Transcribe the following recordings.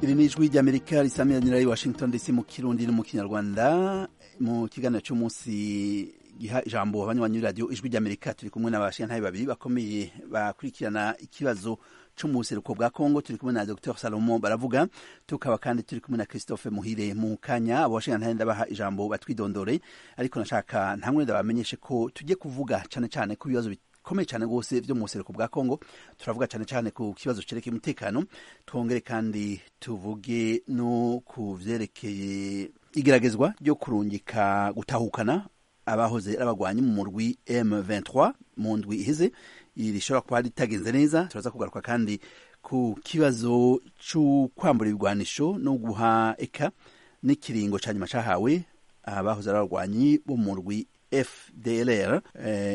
iri ni ijwi ry'amerika risamiranyira i washington dc mu kirundi no mu kinyarwanda mu kiganiro cy'umunsi giha ijambo abanywanyi radiyo ijwi ry'amerika turi kumwe n'abashintaye babiri bakomeye bakurikirana ikibazo cy'umuseruko bwa Kongo turi kumwe na Dr Salomo Baravuga tukaba kandi turi kumwe na Christophe Muhire mu kanya abashintaye ndabaha ijambo batwidondore ariko nashaka ntamwe ndabamenyeshe ko tujye kuvuga cyane cyane ku bibazo bikomeye cyane rwose byo mu buseruko bwa Kongo turavuga cyane cyane ku kibazo cyerekeye umutekano twongere kandi tuvuge no ku byerekeye igeragezwa ryo kurungika gutahukana abahoze abagwanyi mu murwi M23 mu ndwi iheze rishobora kuba ritagenze neza turaza kugaruka kandi ku kibazo cy'ukwambura ibigwanisho no guha eka n'ikiringo cya nyuma cyahawe abahoze ari abarwanyi bo mu murwi fdlr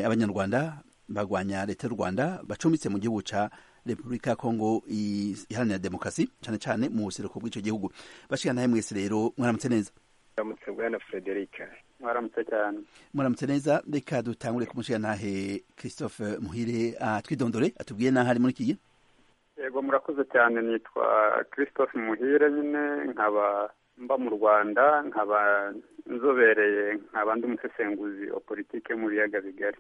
abanyarwanda bagwanya leta y'u rwanda bacumbitse mu gihugu cya repubulika ya kongo iharanira demokarasi cyane cyane mu buseruko bw'icyo gihugu bashikana nawe mwese rero mwaramutse neza mwaramutse bwana frederic mwaramutse cyane muramutse neza reka dutangure kumushyira nahe christophe muhire atwidondore atubwiye naho ari muri iki gihe yego murakoze cyane nitwa christophe muhire nyine nkaba mba mu rwanda nkaba nzobereye nkaba ndi umusesenguzi wa politiki yo mu biyaga bigari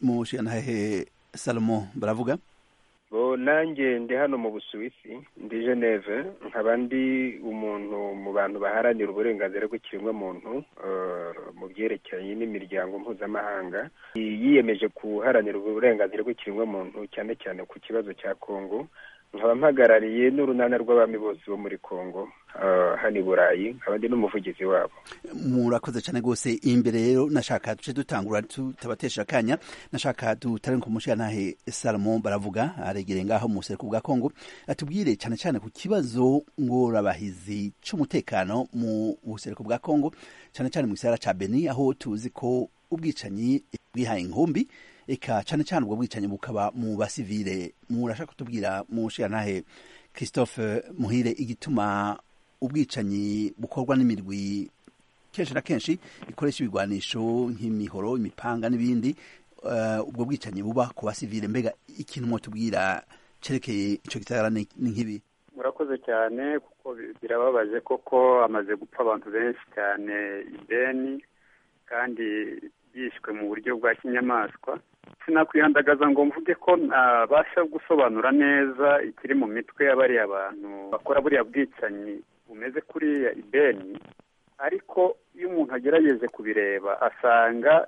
mushyira nahe salomo baravuga bo nanjye ndi hano mu busuwisi ndi geneve nkaba ndi umuntu mu bantu baharanira uburenganzira bw'ikiremwamuntu mu byerekeye n'imiryango mpuzamahanga yiyemeje guharanira uburenganzira bw'ikiremwamuntu cyane cyane ku kibazo cya kongo nkaba mpagarariye n'urunana rw'abami bose bo muri kongo hano i burayi nkaba ndi n'umuvugizi wabo murakoze cyane rwose imbere rero nashaka duce dutangura tutabatesha akanya nashaka dutare ku mushinantahe salomo baravuga aregereye ngaho mu buseruko bwa kongo atubwire cyane cyane ku kibazo ngorobahizi cy'umutekano mu buseruko bwa kongo cyane cyane mu gisagara cya beni aho tuzi ko ubwicanyi bwihaye inkumbi eka cyane cyane ubwo bwicanyi bukaba mu basivile murashaka kutubwira mushinantahe christophe muhire igituma ubwicanyi bukorwa n'imigwi kenshi na kenshi ikoresha ibigwanisho nk'imihoro imipanga n'ibindi ubwo bwicanyi buba ku basivile mbega ikintu mwatubwira cyerekeye icyo gisagara ni nk'ibi murakoze cyane kuko birababaje koko hamaze gupfa abantu benshi cyane ideni kandi yishwe mu buryo bwa kinyamaswa sinakwihandagaza ngo mvuge ko ntabasha gusobanura neza ikiri mu mitwe y'abariya abantu bakora buriya bwicanyi bumeze kuriya ibeni ariko iyo umuntu agerageje kubireba asanga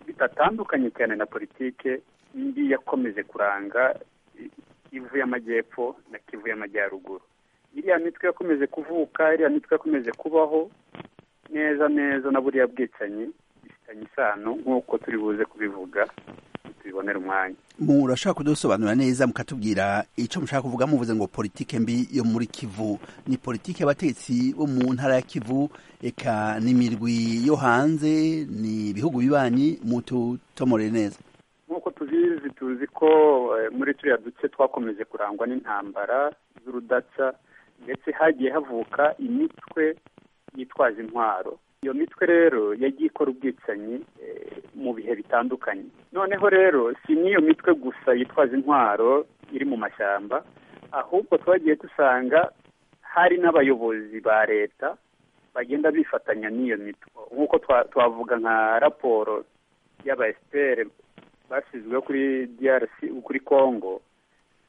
bitatandukanye cyane na politike indi yakomeje kuranga ivu y'amajyepfo na kivu y'amajyaruguru iriya mitwe yakomeje kuvuka iriya mitwe yakomeje kubaho neza neza na buriya bwicanyi bifitanye isano nk'uko turi buze kubivuga tubibonera umwanya murashaka kudusobanura neza mukatubwira icyo mushaka kuvuga muvuze ngo politike mbi yo muri kivu ni politike y'abategetsi bo mu ntara ya kivu eka n'imirwi yo hanze ni ibihugu bibanyi mututomore neza nk'uko tubizi tuzi ko muri turiya duce twakomeje kurangwa n'intambara z'urudaca ndetse hagiye havuka imitwe yitwaje intwaro iyo mitwe rero yagiye ikora ubwicanyi mu bihe bitandukanye noneho rero si n'iyo mitwe gusa yitwaza intwaro iri mu mashyamba ahubwo twagiye dusanga hari n'abayobozi ba leta bagenda bifatanya n'iyo mitwe nk'uko twavuga nka raporo y'aba esiperi bashyizweho kuri DRC kuri congo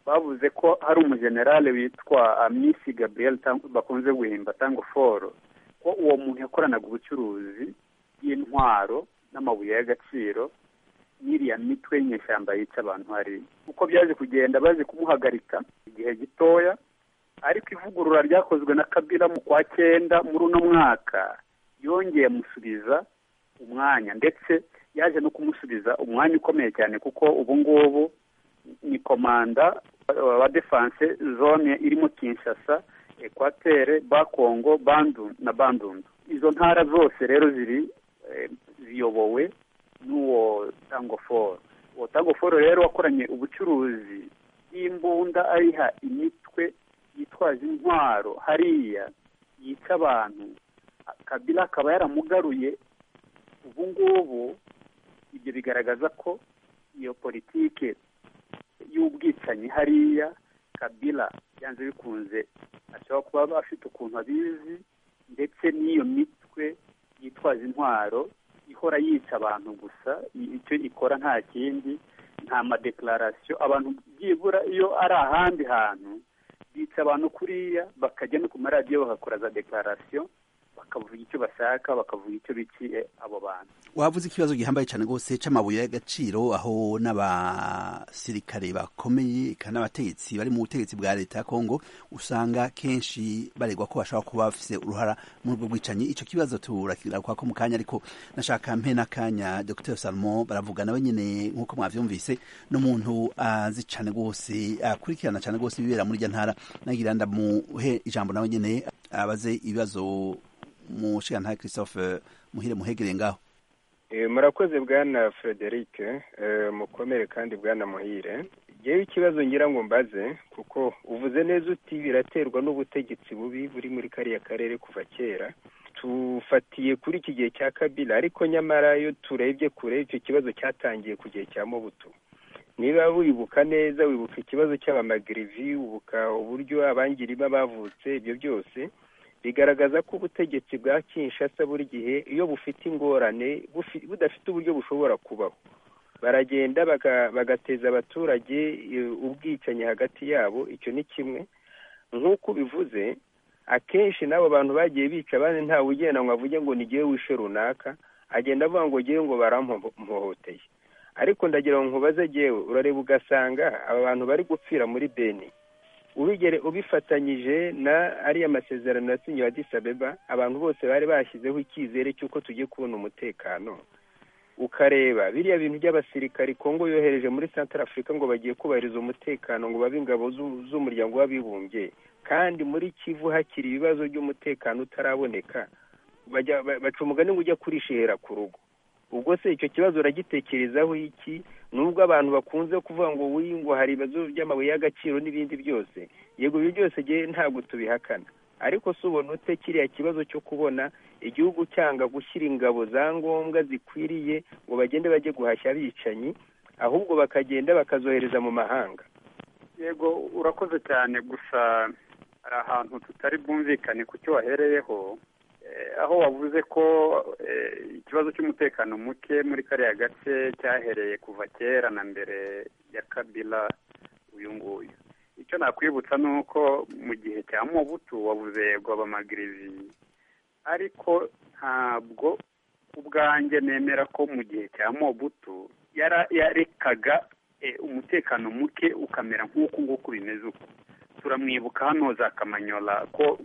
bavuze ko hari umujenerale witwa amisi gabriel bakunze guhimba tango foro ko uwo muntu yakoranaga ubucuruzi bw'intwaro n'amabuye y'agaciro n'iriya mitwe y'inyeshyamba yica abantu hariya uko byaje kugenda baje kumuhagarika igihe gitoya ariko ivugurura ryakozwe na kabira mu kwa cyenda muri uno mwaka yongeye amusubiza umwanya ndetse yaje no kumusubiza umwanya ukomeye cyane kuko ubu ngubu ni komanda wa defanse zone irimo kinshasa ekwatere bakongo bandu na bandundu izo ntara zose rero ziri ziyobowe n'uwo tangoforo uwo tangoforo rero wakoranye ubucuruzi bw'imbunda ayiha imitwe yitwaje intwaro hariya yica abantu kabila akaba yaramugaruye ubu ngubu ibyo bigaragaza ko iyo politike y'ubwicanyi hariya kabila byanze bikunze ashobora kuba afite ukuntu abizi ndetse n'iyo mitwe yitwaza intwaro ihora yica abantu gusa icyo ikora nta kindi nta madekararasiyo abantu byibura iyo ari ahandi hantu bica abantu kuriya bakajya no ku maradiyo bagakora za dekararasiyo bakavuga icyo bashaka bakavuga icyo biciye abo bantu wavuze ikibazo gihambaye cyane rwose c'amabuye y'agaciro aho n'abasirikare bakomeye kandi n'abategetsi bari mu butegetsi bwa leta ya kongo usanga kenshi baregwa ko bashobora kuba bafise uruhara muri ubwo bwicanyi ico kibazo turakigaruka ko mu kanya ariko nashaka mpe n'akanya dr salomon baravuga nawe nyene nk'uko mwavyumvise n'umuntu azi cane rwose akurikirana cane rwose ibibera muri irya ntara nagira ndamuhe ijambo nawe nyene abaze ibibazo mushikantare christophe muhire muhegereye ngaho murakoze bwana frederic mukomere kandi bwana muhire yewe ikibazo ngira ngo mbaze kuko uvuze neza uti biraterwa n'ubutegetsi bubi buri muri kariya karere kuva kera tufatiye kuri iki gihe cya kabila ariko nyamara iyo turebye kure icyo kibazo cyatangiye ku gihe cya mubutu niba wibuka neza wibuka ikibazo cy'abamagirivi wibuka uburyo abangirima bavutse ibyo byose bigaragaza ko ubutegetsi bwa kinshasa buri gihe iyo bufite ingorane budafite uburyo bushobora kubaho baragenda bagateza abaturage ubwicanyi hagati yabo icyo ni kimwe nk'uko ubivuze akenshi n'abo bantu bagiye bica abandi ntawe ugenda ngo avuge ngo nigiye wishe runaka agenda avuga ngo ngewe ngo baramuhohoteye ariko ndagira ngo nkubaze ngewe urareba ugasanga aba bantu bari gupfira muri beni ubigere ubifatanyije na ariya masezerano yasinyiwe adisabeba abantu bose bari bashyizeho icyizere cy'uko tugiye kubona umutekano ukareba biriya bintu by'abasirikari kongo yohereje muri santara afurika ngo bagiye kubahiriza umutekano ngo babe ingabo z'umuryango w'abibumbye kandi muri kivu hakiri ibibazo by'umutekano utaraboneka baca umugani ngo ujya kurishihera ku rugo ubwo se icyo kibazo uragitekerezaho iki nubwo abantu bakunze kuvuga ngo w'iyi ngo hari ibibazo by'amabuye y'agaciro n'ibindi byose yego ibyo byose ntabwo tubihakana ariko si ubona ute kiriya kibazo cyo kubona igihugu cyanga gushyira ingabo za ngombwa zikwiriye ngo bagende bajye guhashya abicanyi ahubwo bakagenda bakazohereza mu mahanga yego urakoze cyane gusa hari ahantu tutari bwumvikane ku cyo wahereyeho aho wavuze ko ikibazo cy'umutekano muke muri kariya gace cyahereye kuva kera na mbere ya kabila uyu nguyu icyo nakwibutsa ni uko mu gihe cya mubutu wavuze yego abamagirizi ariko ntabwo ubwanjye nemera ko mu gihe cya mubutu yarekaga umutekano muke ukamera nk'uku nguku bimeze uku turamwibuka hano za kamanyola ko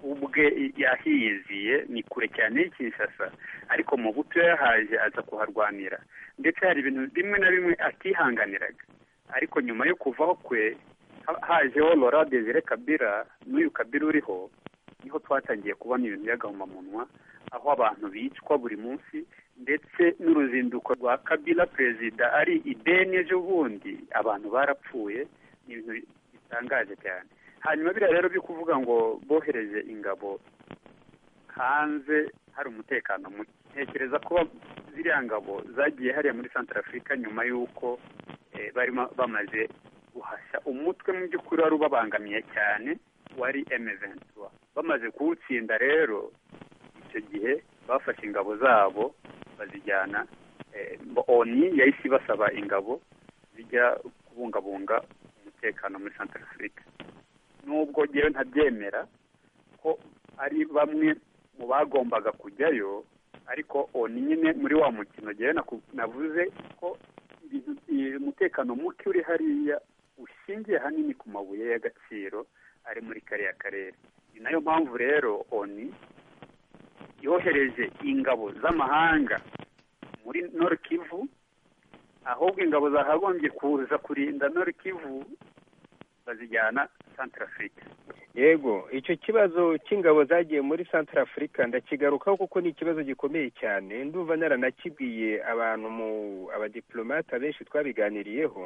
ubwe yahiyiziye ni kure cyane y'ikishasa ariko mu buto yahaje aza kuharwanira ndetse hari ibintu bimwe na bimwe atihanganiraga ariko nyuma yo kuvaho kwe hajeho lora desire kabira n'uyu kabira uriho niho twatangiye kubona ibintu by'agahomamunwa aho abantu bicwa buri munsi ndetse n'uruzinduko rwa kabila perezida ari ideni ejo bundi abantu barapfuye ni ibintu bitangaje cyane hanyuma biriya rero byo kuvuga ngo bohereje ingabo hanze hari umutekano muke ntekereza kuba ziriya ngabo zagiye hariya muri santara afurika nyuma y'uko barimo bamaze guhashya umutwe mu by'ukuri wari ubabangamiye cyane wari emeventura bamaze kuwutsinda rero icyo gihe bafashe ingabo zabo bazijyana oni yahise ibasaba ingabo zijya kubungabunga umutekano muri santara afurika nubwo ngewe ntabyemera ko ari bamwe mu bagombaga kujyayo ariko oni nyine muri wa mukino ngewe navuze ko umutekano muke uri hariya ushingiye hanini ku mabuye y'agaciro ari muri kariya karere ni nayo mpamvu rero oni yohereje ingabo z'amahanga muri norikivu ahubwo ingabo zakagombye kuza kurinda norikivu bazijyana santara afurika yego icyo kibazo cy'ingabo zagiye muri santara afurika ndakigarukaho kuko ni ikibazo gikomeye cyane ndumva naranakibwiye abantu mu abadiplomate abenshi twabiganiriyeho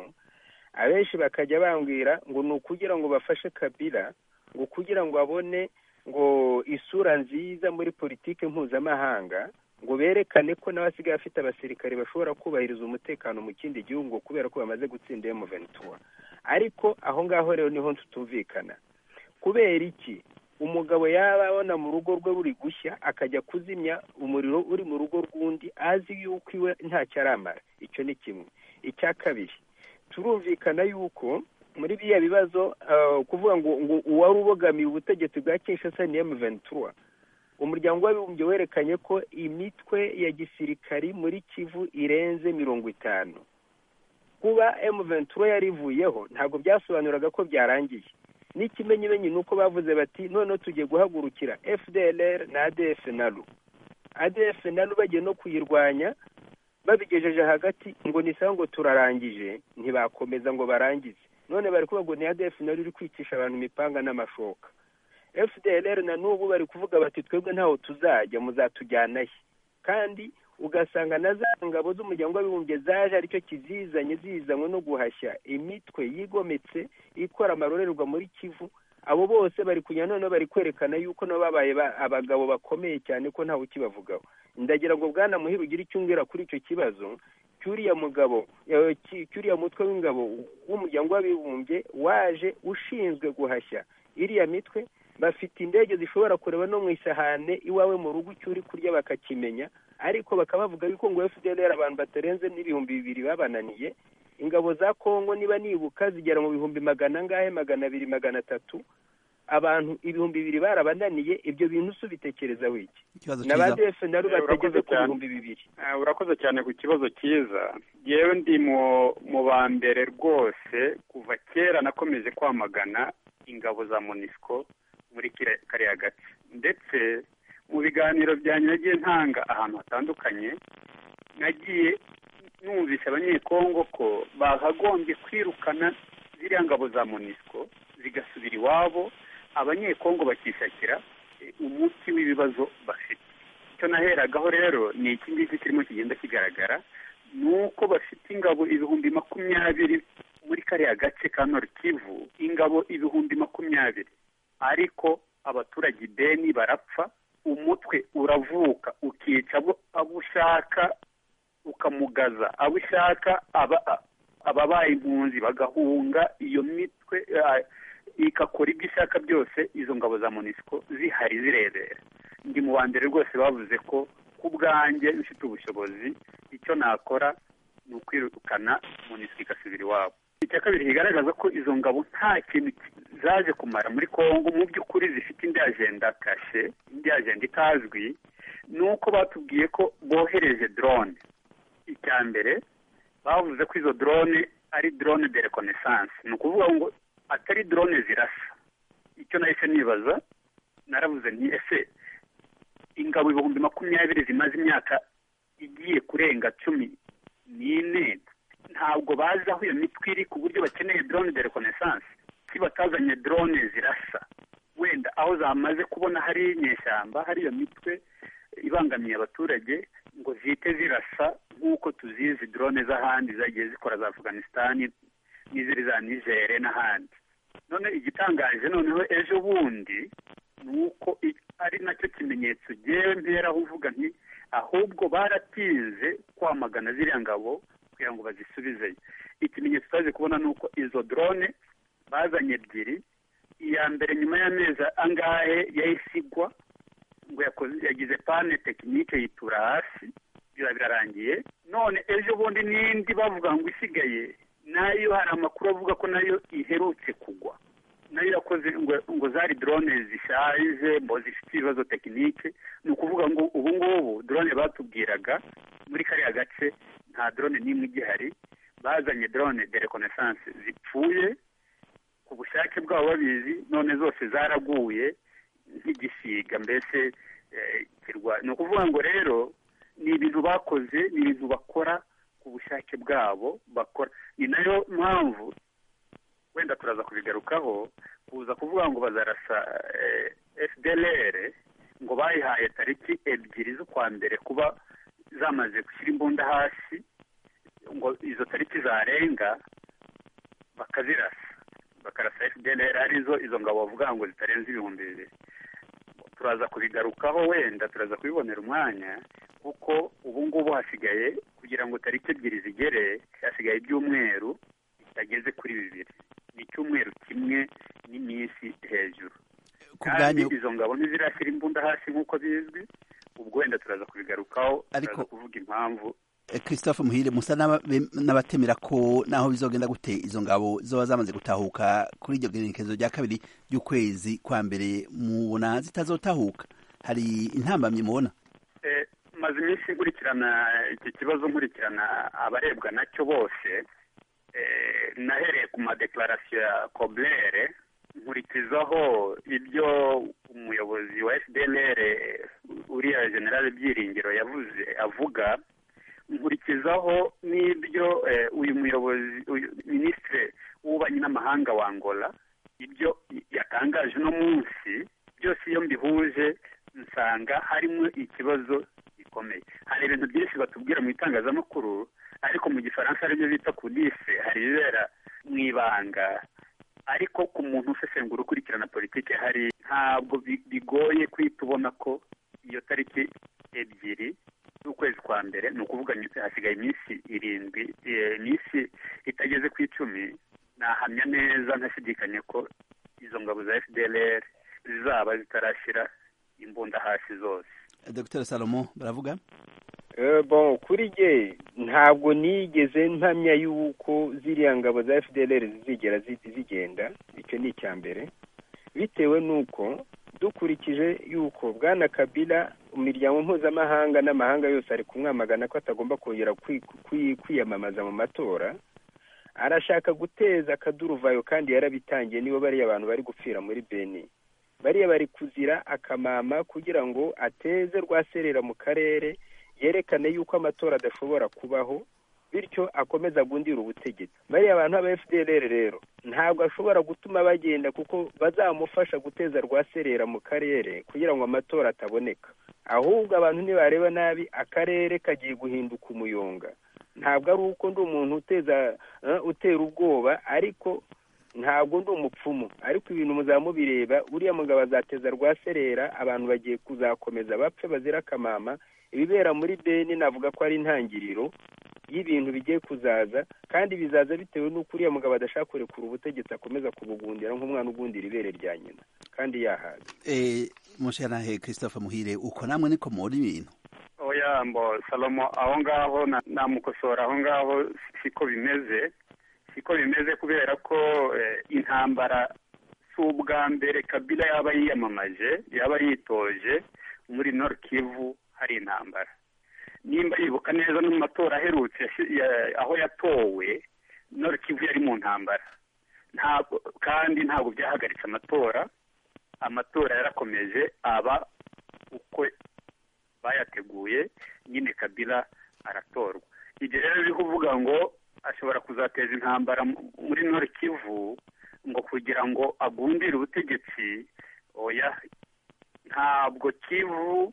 abenshi bakajya bambwira ngo ni ukugira ngo bafashe kabila ngo kugira ngo abone ngo isura nziza muri politiki mpuzamahanga ngo berekane ko nawe asigaye afite abasirikare bashobora kubahiriza umutekano mu kindi gihugu kubera ko bamaze gutsinda emu ventura ariko aho ngaho rero niho tutumvikana kubera iki umugabo yaba abona mu rugo rwe buri gushya akajya kuzimya umuriro uri mu rugo rw'undi azi yuko iwe ntacyo aramara icyo ni kimwe icya kabiri turumvikana yuko muri biriya bibazo kuvuga ngo uwari ubogamiye ubutegetsi bwa kinshasa ni emuventura umuryango w'abibumbye werekanye ko imitwe ya gisirikari muri kivu irenze mirongo itanu kuba emuventura yarivuyeho ntabwo byasobanuraga ko byarangiye n'ikimenyimenyi ni uko bavuze bati noneho tugiye guhagurukira fdlr na adf na ru adf na ru bagiye no kuyirwanya babigejeje hagati ngo nisaho ngo turarangije ntibakomeza ngo barangize none bari kuvuga ngo ni adf na ru iri kwicisha abantu imipanga n'amashoka fdlr na n'ubu bari kuvuga bati twebwe ntaho tuzajya muzatujyanayo kandi ugasanga na za ngabo z'umuryango w'abibumbye zaje aricyo kizizanye zizanywe no guhashya imitwe yigometse ikora amarorerwa muri kivu abo bose bari kunyura noneho bari kwerekana yuko nabo babaye abagabo bakomeye cyane ko ntawe ukibavugaho ndagira ngo bwana muhire ugire icyo umbwira kuri icyo kibazo cyuriya mugabo cyuriya mutwe w'ingabo w'umuryango w'abibumbye waje ushinzwe guhashya iriya mitwe bafite indege zishobora kureba no mu isahane iwawe mu rugo icyo uri kurya bakakimenya ariko bakaba bavuga yuko ngo fdr abantu batarenze n'ibihumbi bibiri babananiye ingabo za kongo niba nibuka zigera mu bihumbi magana angahe magana abiri magana atatu abantu ibihumbi bibiri barabananiye ibyo bintu se ubitekereza wiki na ba defe na batageze ku bihumbi bibiri urakoze cyane ku kibazo cyiza yewe ndi mu ba mbere rwose kuva kera nakomeje kwamagana ingabo za monisco muri kariya gace ndetse mu biganiro byanjye nagiye ntanga ahantu hatandukanye nagiye numvise abanyekongo ko bakagombye kwirukana ziriya ngabo za monisco zigasubira iwabo abanyekongo bakishakira umuti w'ibibazo bafite icyo naheragaho rero ni iki ngiki kirimo kigenda kigaragara ni uko bafite ingabo ibihumbi makumyabiri muri kariya gace ka norikivu ingabo ibihumbi makumyabiri ariko abaturage ideni barapfa umutwe uravuka ukica abo ushaka ukamugaza abo ushaka ababaye impunzi bagahunga iyo mitwe igakora ibyo ishaka byose izo ngabo za monisiko zihari zirebera ndi mu mbere rwose bavuze ko ku bwanjye ufite ubushobozi icyo nakora ni ukwirukana monisiko igasubira iwabo icya kabiri kigaragaza ko izo ngabo nta kintu zaje kumara muri congo mu by'ukuri zifite indi ajenda kashe indi ajenda itazwi ni uko batubwiye ko bohereje drone icya mbere bavuze ko izo drone ari drone de reconnaissance ni ukuvuga ngo atari drone zirasa icyo nahise nibaza naravuze nti ese ingabo ibihumbi makumyabiri zimaze imyaka igiye kurenga cumi n'ine ntabwo bazi aho iyo mitwe iri ku buryo bakeneye drone de reconnaissance si batazanye drone zirasa wenda aho zamaze kubona hari inyeshyamba hari iyo mitwe ibangamiye abaturage ngo zihite zirasa nk'uko tuzizi drone z'ahandi zagiye zikora za afghanistan n'iziri za nigere n'ahandi none igitangaje noneho ejo bundi ni uko ari nacyo kimenyetso ngewe mperaho uvuga nti ahubwo baratinze kwamagana ziriya ngabo kugira ngo bazisubizeyo ikimenyetso twaje kubona ni uko izo drone bazanye ebyiri iya mbere nyuma y'amezi angahe yayisigwa ngo yagize pane tekinike yitura hasi biba birarangiye none ejo bundi n'indi bavuga ngo isigaye nayo hari amakuru avuga ko nayo iherutse kugwa nayo yakoze ngo zari drone zishaje ngo zifite ibibazo tekinike ni ukuvuga ngo ubu ngubu drone batubwiraga muri kariya gace nta drone n'imwe igihari bazanye drone de reconnaissance zipfuye ku bushake bwabo babizi none zose zaraguye nk'igisiga mbese ni ukuvuga ngo rero ni ibintu bakoze ni ibintu bakora ku bushake bwabo bakora ni nayo mpamvu wenda turaza kubigarukaho kuza kuvuga ngo bazarasa fdlr ngo bayihaye tariki ebyiri z'ukwa mbere kuba zamaze gushyira imbunda hasi ngo izo tariki zarenga bakazirasa bakarasa fdlr arizo izo ngabo bavuga ngo zitarenze ibihumbi bibiri turaza kubigarukaho wenda turaza kubibonera umwanya kuko ubu ngubu hasigaye kugira ngo tariki ebyiri zigere hasigaye ibyumweru bitageze kuri bibiri ni icyumweru kimwe n'iminsi hejuru ku bwanyu izo ngabo ntizirashyira imbunda hasi nk'uko bizwi ubwo wenda turaza kubigarukaho Ariko- turaza kuvuga impamvu Eh, Christophe Muhire musa n'aba- be- n'abatemera ko naho bizogenda gute izo ngabo zoba zamaze gutahuka kuri iryo genekerezo rya kabiri ry'ukwezi kwa mbere mubona zitazotahuka hari intambamyi mubona Eh, maze iminsi nkurikirana iki kibazo nkurikirana abarebwa nacyo bose eh, nahereye ku madeklarasiyo ya kobere nkurikizaho ibyo umuyobozi wa fdnr uriya general byiringiro yavuze avuga nkurikizaho n'ibyo eh, uyu muyobozi uyu minisitiri w'ububanyi n'amahanga wa angola ibyo yatangaje uno munsi byose iyo mbihuje nsanga harimo ikibazo gikomeye hari ibintu byinshi batubwira mu itangazamakuru ariko mu gifaransa aribyo bita kudise hari ibibera mu ibanga ariko ku muntu usesengura ukurikirana politiki hari ntabwo bi- bigoye kwita ubona ko iyo tariki ebyiri z'ukwezi kwa mbere ni ukuvuga nyine hasigaye iminsi irindwi eh, iminsi itageze ku icumi nahamya neza ntashidikanya ko izo ngabo za fdlr zizaba zitarashyira imbunda hasi zose Eh, Dr Salomo baravuga Eh, bon kuri jye ntabwo nigeze ntamya y'uko ziriya ngabo za fdr zizigera zi- zigenda icyo ni icya mbere bitewe n'uko dukurikije y'uko bwana kabila imiryango mpuzamahanga n'amahanga yose ari kumwamagana ko atagomba kongera kwi- kwi- kwiyamamaza mu matora arashaka guteza akaduruvayo kandi yarabitangiye nibo bariya abantu bari gupfira muri beni bariya bari kuzira akamama kugira ngo ateze rwaserera mu karere yerekane yuko amatora adashobora kubaho bityo akomeza gundira ubutegetsi bariya bantu aba fdr rero ntabwo ashobora gutuma bagenda kuko bazamufasha guteza rwaserera mu karere kugira ngo amatora ataboneka ahubwo abantu nibareba nabi akarere kagiye guhinduka umuyonga ntabwo ari uko ndi umuntu uteza eh, utera ubwoba ariko ntabwo ndi umupfumu ariko ibintu muzaba mubireba uriya mugabo azateza rwaserera abantu bagiye kuzakomeza bapfe bazira akamama ibibera muri beni navuga ko ari intangiriro y'ibintu bigiye kuzaza kandi bizaza bitewe n'uko uriya mugabo adashaka kurekura ubutegetsi akomeza kubugundira nk'umwana ugundira ibere rya nyina kandi yahaze Eh, mushanahe Christophe Muhire uko namwe niko muri ibintu oya mbo salomo aho ngaho na- namukosora aho ngaho si- siko bimeze siko bimeze kubera ko eh, intambara si ubwa mbere kabila yaba yiyamamaje yaba yitoje muri nord kivu hari intambara nimba yibuka neza no mu matora aherutse yasi- ya- aho yatowe nord kivu yari mu ntambara ntabwo kandi ntabwo byahagaritse amatora amatora yarakomeje aba uko bayateguye nyine kabila aratorwa ibyo rero biri kuvuga ngo ashobora kuzateza intambara mu- muri nord kivu ngo kugira ngo agundire ubutegetsi oya ntabwo kivu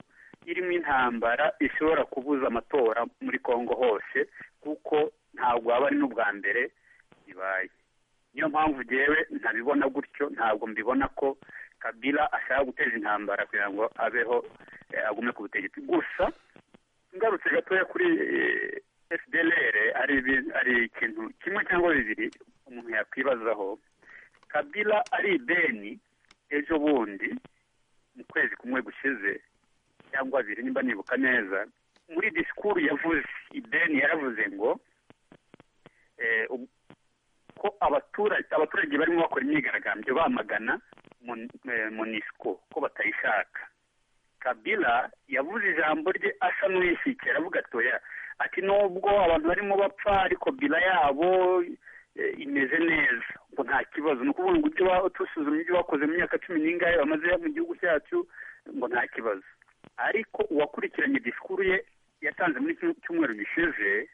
irimo intambara ishobora kubuza amatora muri kongo hose kuko ntabwo waba ari n'ubwa mbere bibaye niyo mpamvu jyewe ntabibona gutyo ntabwo mbibona ko kabila ashaka guteza intambara kugira ngo abeho eh, agume ku butegetsi gusa ngarutse gatoya kuri fdlr hari ibi- hari ikintu kimwe cyangwa bibiri umuntu yakwibazaho kabila ari beni ejo bundi mu kwezi kumwe gushize cyangwa abiri nimba nibuka neza muri disikuru yavuze ideni yaravuze ngo eh, ub- ko abaturage abaturage barimo bakora imyigaragambyo bamagana mun- eh, monisco ko batayishaka kabila yavuze ijambo rye asa n'uwishyikira avuga ati oya ati nubwo abantu barimo bapfa ariko bila yabo eh, imeze neza ngo nta kibazo ni ukuvuga ngo ibyo ba- tusuzumye ibyo bakoze mu myaka cumi n'ingahe bamaze mu gihugu cyacu ngo nta kibazo ariko uwakurikiranye disikuru ye yatanze muri kino cyumweru gishize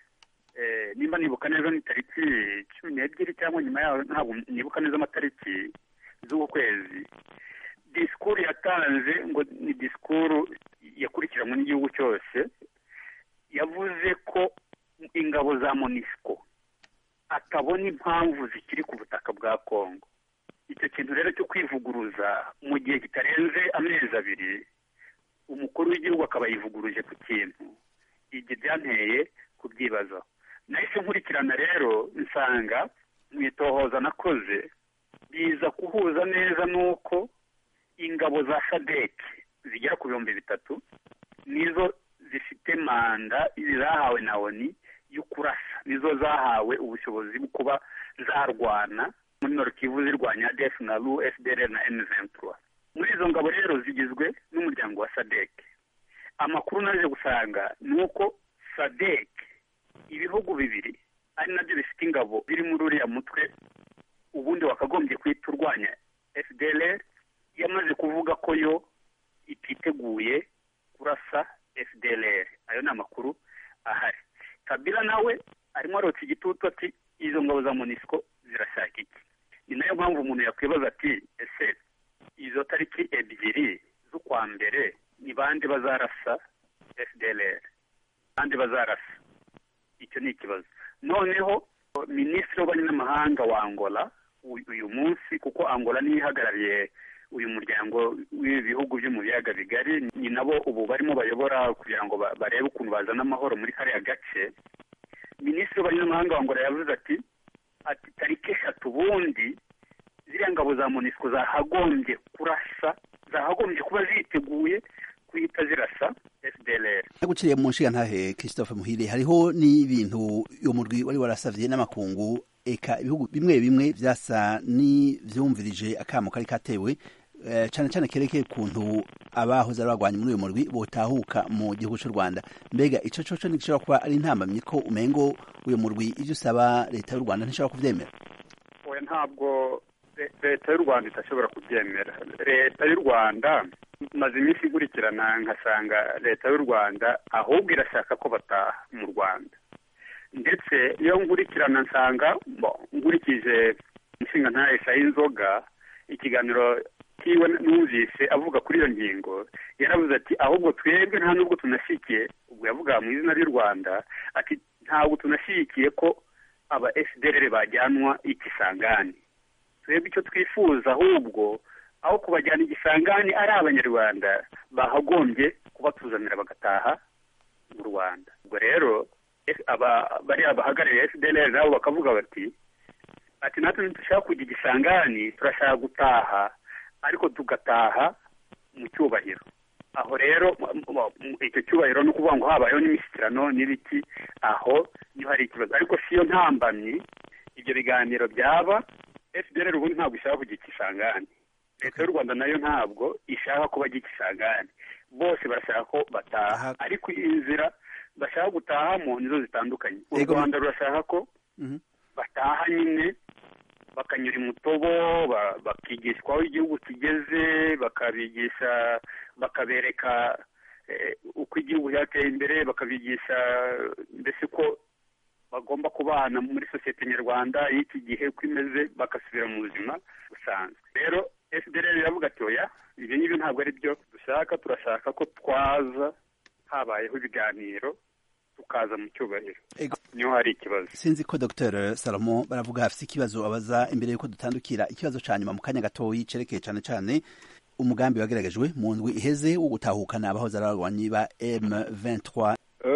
eh, nimba nibuka neza ni tariki cumi n'ebyiri cyangwa nyuma yaho ntabwo nibuka neza amatariki z'uku kwezi disikuru yatanze ngo ni disikuru yakurikiranwe n'igihugu cyose yavuze ko ingabo za monisco atabona impamvu zikiri ku butaka bwa kongo icyo kintu rero cyo kwivuguruza mu gihe kitarenze amezi abiri umukuru w'igihugu akaba yivuguruje ku kintu ibyo byanteye kubyibazaho nahise nkurikirana rero nsanga mu itohoza nakoze biza kuhuza neza n'uko ingabo za sadeke zigera ku bihumbi bitatu nizo zifite manda zahawe na oni yo kurasa nizo zahawe ubushobozi bwo kuba zarwana muri norokivu zirwanya defu na ru fdr na emu ventura muri izo ngabo rero zigizwe n'umuryango wa sadeke amakuru naje gusanga ni uko sadeke ibihugu bibiri ari nabyo bifite ingabo birimo uriya mutwe ubundi wakagombye kwita urwanya fdr yamaze kuvuga ko yo ititeguye kurasa fdr ayo ni amakuru ahari kabila nawe arimo arotsa igitutu ati izo ngabo za monisco zirashaka iki ni nayo mpamvu umuntu yakwibaza ati ese izo tariki ebyiri z'ukwa mbere ni bande bazarasa fdr bande bazarasa icyo ni ikibazo noneho minisitiri w'ububanyi n'amahanga wa angola uyu munsi kuko angola niyo ihagarariye uyu muryango w'ibihugu byo mu biyaga bigari ni nabo ubu barimo bayobora kugira ngo barebe ukuntu bazana amahoro muri kariya gace minisitiri w'ububanyi n'amahanga wa angola yavuze ati ati tariki eshatu ubundi ziriya ngabo za monisco zahagombye kurasa zahagombye kuba ziteguye kuhita zirasa fdlr guciriye mu nshinga ntahe christophe muhire hariho n'ibintu uyu murwi wari warasavye n'amakungu eka ibihugu bimwe bimwe vyasa n'ivyumvirije akamo kari katewe eh, cane cane kerekeye ukuntu abahoze ari abagwanyi muri uyu murwi botahuka mu gihugu c'u rwanda mbega ico coco ntigishobora kuba ari intambamyi ko umengo uyu murwi ivyo usaba leta y'u rwanda ntishobora kuvyemera oya ntabwo le- leta y'u rwanda idashobora kubyemera leta y'u rwanda maze iminsi ikurikirana nkasanga leta y'u rwanda ahubwo irashaka ko bataha mu rwanda ndetse iyo nkurikirana nsanga bo, nkurikije inshinga ntahesha y'inzoga ikiganiro kiwe numvise avuga kuri iyo ngingo yaravuze ati ahubwo twebwe nta nubwo tunashyigikiye ubwo yavuga mu izina ry'u rwanda ati ntabwo tunashyigikiye ko aba fdr bajyanwa ikisangani twebwe icyo twifuza ahubwo aho kubajyana igisangani ari abanyarwanda bahagombye kubatuzanira bagataha mu rwanda ubwo rero F- aba- bariya bahagarariye fdr nabo bakavuga bati ati natwe ntidushaka kujya igisangani turashaka gutaha ariko tugataha mu cyubahiro aho rero m- m- m- icyo cyubahiro ni ukuvuga ngo habayeho n'imishyikirano n'ibiki aho niho hari ikibazo ariko siyo ntambamyi ibyo biganiro byaba fdr ubundi ntabwo ishaka kujya ikisangani leta y'u rwanda nayo ntabwo ishaka kuba ajya ikisangani bose barashaka ko bataha Aha. ariko inzira bashaka gutahamo nizo zitandukanye u Yego. rwanda rurashaka ko Mhm. bataha nyine bakanyura imutobo ba- bakigishwa aho igihugu kigeze bakabigisha bakabereka eh, uko igihugu cyateye imbere bakabigisha mbese ko bagomba kubana muri sosiyete nyarwanda y'iki gihe uko imeze bagasubira mu buzima busanzwe rero fdr iravuga ati oya ibyo ngibyo ntabwo ari byo dushaka turashaka ko twaza habayeho ibiganiro tukaza mu cyubahiro Ego. niho hari ikibazo sinzi ko dr salomo baravuga hafite ikibazo abaza imbere yuko dutandukira ikibazo ca nyuma mu kanya gatoyi cerekeye cane cane umugambi wageragejwe mu ndwi iheze wo gutahukana abahoze ari abarwanyi ba m23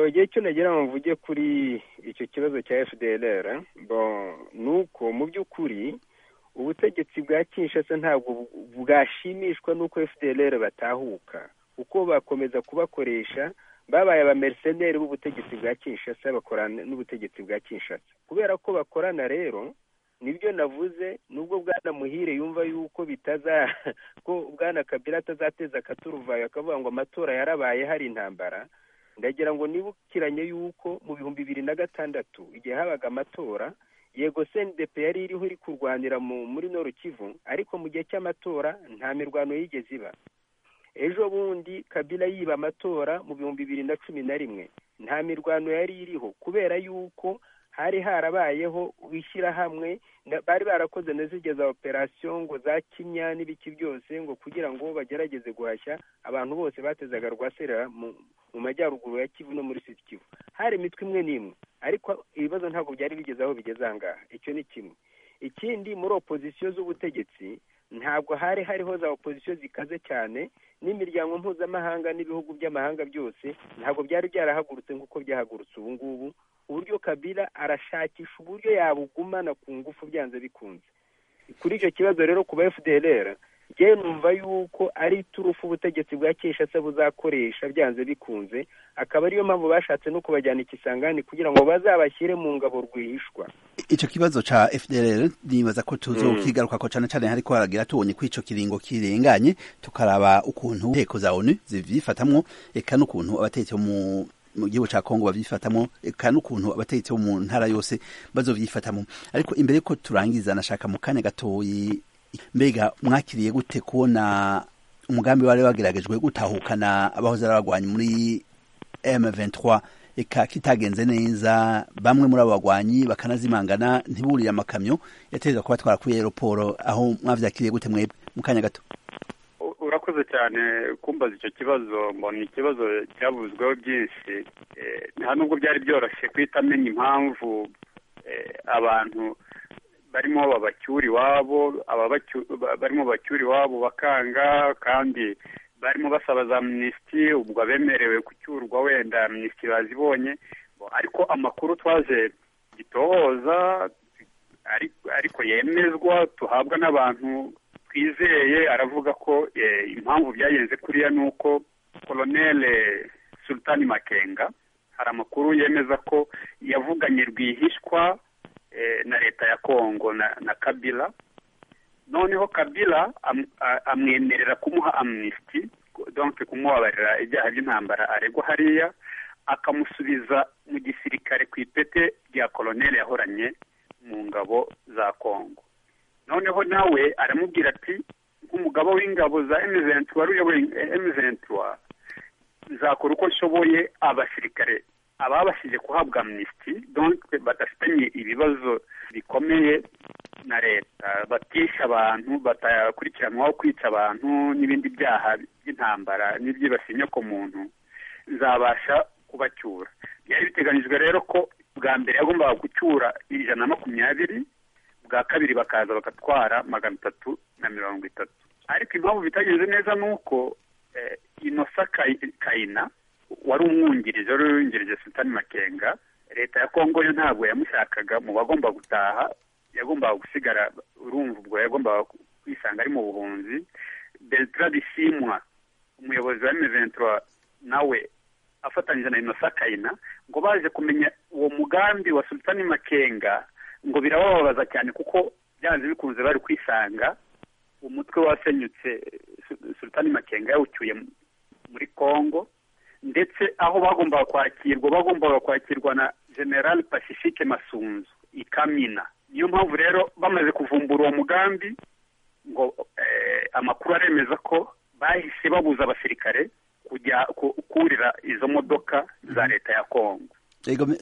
igihe cyo nagira ngo mvuge kuri icyo kibazo cya fdr bon ni uko mu by'ukuri ubutegetsi bwa kinshasa ntabwo bu- bwashimishwa n'uko fdr batahuka kuko bakomeza kubakoresha babaye abamerceneri b'ubutegetsi bwa kinshasa bakorana n'ubutegetsi bwa kinshasa kubera ko bakorana rero nibyo navuze nubwo bwana muhire yumva yuko bitaza ko bwana kabila atazateza akaturuvayo akavuga ngo amatora yarabaye hari intambara ndagira ngo nibukiranye yuko mu bihumbi bibiri na gatandatu igihe habaga amatora yego cndp yari iriho iri kurwanira mu- muri noru kivu ariko mu gihe cy'amatora nta mirwano yigeze iba ejo bundi kabila yiba amatora mu bihumbi bibiri na cumi na rimwe nta mirwano yari iriho kubera yuko hari harabayeho wishyirahamwe na- bari barakoze na zirya za operasiyo ngo za kimya n'ibiki byose ngo kugira ngo bagerageze guhashya abantu bose batezaga rwaserera mu, mu majyaruguru ya kivu no muri sud kivu hari imitwe imwe n'imwe ariko ibibazo ntabwo byari bigeze aho bigeze ahangaha icyo ni kimwe ikindi muri opozisiyo z'ubutegetsi ntabwo hari hariho za opozisiyo zikaze cyane n'imiryango mpuzamahanga n'ibihugu by'amahanga byose ntabwo byari byarahagurutse nk'uko byahagurutse ubu ngubu uburyo kabila arashakisha uburyo yabugumana ku ngufu byanze bikunze kuri icyo kibazo rero ku ba fdr njyewe numva yuko ari iturufu ubutegetsi bwa cyeshatse buzakoresha byanze bikunze akaba ariyo mpamvu bashatse no kubajyana ikisangani kugira ngo bazabashyire mu ngabo rwihishwa icyo kibazo ca FDLR nibaza ko tuzokigaruka ko cyane cyane hariko haragira tubonye ko ico kiringo kirenganye tukaraba ukuntu inteko za ONU zivyifatamwo eka n'ukuntu abatetsi mu mu gihugu ca Kongo bavyifatamwo eka n'ukuntu abatetsi bo mu ntara yose bazovyifatamwo ariko imbere ko turangiza nashaka mu kanya gatoyi mbega mwakiriye gute kubona umugambi wari wageragejwe gutahukana abahoze ari abagwanyi muri M23 eka kitagenze neza bamwe muri abo bagwanyi bakanazimangana ntiburire amakamyo yategerezwa kubatwara kuri aeroporo aho mwavyakiriye gute mwebwe mu kanya gato urakoze cyane kumbaza icyo kibazo mbona ikibazo cyavuzweho byinshi nta nubwo byari byoroshye guhita amenya impamvu abantu barimo babacyura iwabo barimo babacyura iwabo bakanga kandi barimo basaba za minisitiri ubwo abemerewe gucyurwa wenda minisitiri bazibonye ariko amakuru twaje gitohoza ariko yemezwa tuhabwa n'abantu twizeye aravuga ko impamvu byagenze kuriya ni uko koloneli sultani makenga hari amakuru yemeza ko yavuganye rwihishwa na leta ya kongo na kabila noneho kabila amwemerera kumuha amnisiti donke kumubabarira ibyaha by'intambara aregwa hariya akamusubiza mu gisirikare ku ipete rya koloneli yahoranye mu ngabo za kongo noneho nawe aramubwira ati nk'umugabo w'ingabo za emizenti wari uyoboye emizenti wa nzakora uko nshoboye abasirikare ababashije kuhabwa amnisiti donke badafitanye ibibazo bikomeye na leta batisha abantu badakurikiranwaho kwica abantu n'ibindi byaha by'intambara n'ibyibasiye inyoko muntu nzabasha kubacyura byari biteganyijwe rero ko bwa mbere yagombaga gucyura ijana na makumyabiri bwa kabiri bakaza bagatwara magana atatu na mirongo itatu ariko impamvu bitagenze neza ni uko inosa kayina wari umwungirije wari wungirije sitani makenga leta ya kongo yo ntabwo yamushakaga mu bagomba gutaha yagombaga gusigara urumva ubwo yagombaga kwisanga ari mu buhunzi bertrand ishimwa umuyobozi wa emeventura nawe afatanyije na inosa kayina ngo baje kumenya uwo mugambi wa sultani makenga ngo birabababaza cyane kuko byanze bikunze bari kwisanga umutwe wasenyutse sultani makenga yawucyuye muri congo ndetse aho bagombaga kwakirwa bagombaga kwakirwa na general pacifique masunzu ikamina niyo mpamvu rero bamaze kuvumbura uwo mugambi ngo amakuru aremeza ko bahise babuza abasirikare kujya kurira izo modoka za leta ya congo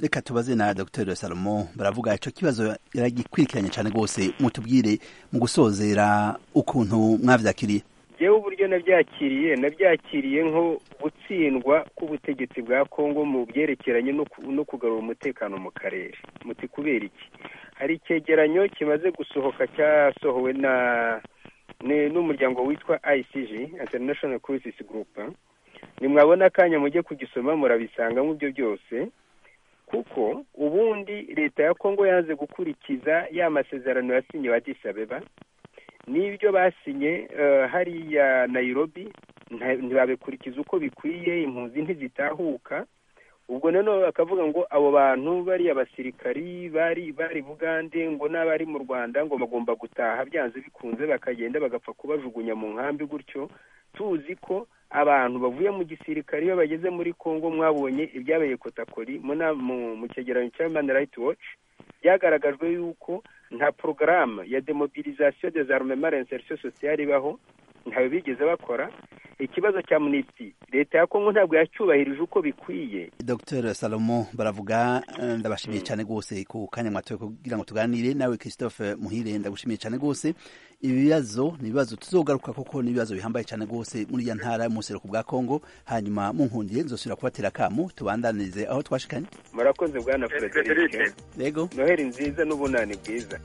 reka tubaze na dr salomo baravuga icyo kibazo yaragikurikiranye cyane rwose mutubwire mu gusozera ukuntu mwabyakiriye yewe uburyo nabyakiriye nabyakiriye nko gutsindwa k'ubutegetsi bwa kongo mu byerekeranye no kugarura umutekano mu karere muti kubera iki hari icyegeranyo kimaze gusohoka cyasohowe na n'umuryango witwa icg international crisis group nimwabona akanya mujye kugisoma murabisangamo ibyo byose kuko ubundi leta ya kongo yanze gukurikiza ya masezerano yasinye wa disabeba n'ibyo basinye hariya nayirobi ntibabikurikiza uko bikwiye impunzi ntizitahuka ubwo noneho bakavuga ngo abo bantu bariya basirikari bari bari bugande ngo n'abari mu rwanda ngo bagomba gutaha byanze bikunze bakagenda bagapfa kubajugunya mu nkambi gutyo tuzi ko abantu bavuye mu gisirikare iyo bageze muri congo mwabonye ibyabaye kotakori mu cyegeranyo cya human rights watch byagaragajwe yuko nta porogaramu ya demobilisation des armes marines insertion sociale ibaho ntayo bigeze bakora ikibazo cya munisi leta ya kongo ntabwo yacyubahirije uko bikwiye dr salomo baravuga ndabashimiye cyane rwose ku kanya mwatoye kugira ngo tuganire nawe christophe muhire ndagushimiye cyane rwose ibibazo ni ibibazo tuzogaruka kuko ni ibibazo bihambaye cyane rwose muri ya ntara y'umuseruko bwa kongo hanyuma munkundire nzosubira kubatera akamu tubandanirize aho twashikanye murakoze bwana frederic yego noheli nziza n'ubunani bwiza